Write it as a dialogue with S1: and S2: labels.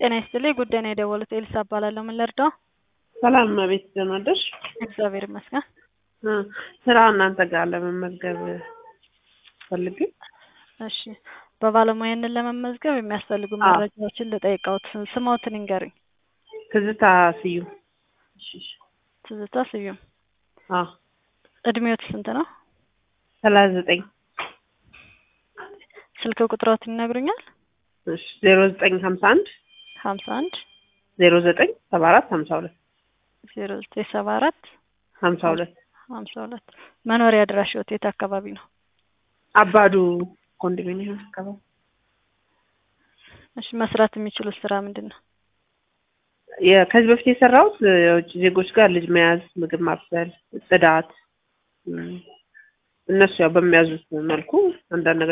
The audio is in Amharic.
S1: ጤና ይስጥልኝ ጉዳይ ነው የደወሉት ኤልሳ እባላለሁ ምን ልርዳው
S2: ሰላም እመቤት ደህና ነሽ?
S1: እግዚአብሔር ይመስገን
S2: እ ስራ እናንተ ጋር ለመመዝገብ ፈልጌ
S1: እሺ በባለሙያነት ለመመዝገብ የሚያስፈልጉ
S2: አዎ።
S1: መረጃዎችን ልጠይቅዎት ስምዎትን ይንገሩኝ
S2: ትዝታ ስዩም
S1: ትዝታ ስዩም
S2: አዎ
S1: እድሜዎት ስንት ነው
S2: ሰላሳ ዘጠኝ
S1: ስልክ ቁጥሮትን ይነግሩኛል
S2: እሺ ዜሮ ዘጠኝ ሀምሳ አንድ
S1: ሀምሳ አንድ
S2: ዜሮ ዘጠኝ ሰባ አራት ሀምሳ ሁለት
S1: ዜሮ ዘጠኝ ሰባ አራት
S2: ሀምሳ ሁለት
S1: ሀምሳ ሁለት መኖሪያ አድራሻዎት የት አካባቢ ነው
S2: አባዱ ኮንዶሚኒየም አካባቢ
S1: እሺ መስራት የሚችሉት ስራ ምንድን ነው
S2: የ- ከዚህ በፊት የሰራሁት የውጭ ዜጎች ጋር ልጅ መያዝ፣ ምግብ ማብሰል፣ ጽዳት እም፣ እነሱ ያው በሚያዙት መልኩ አንዳንድ ነገር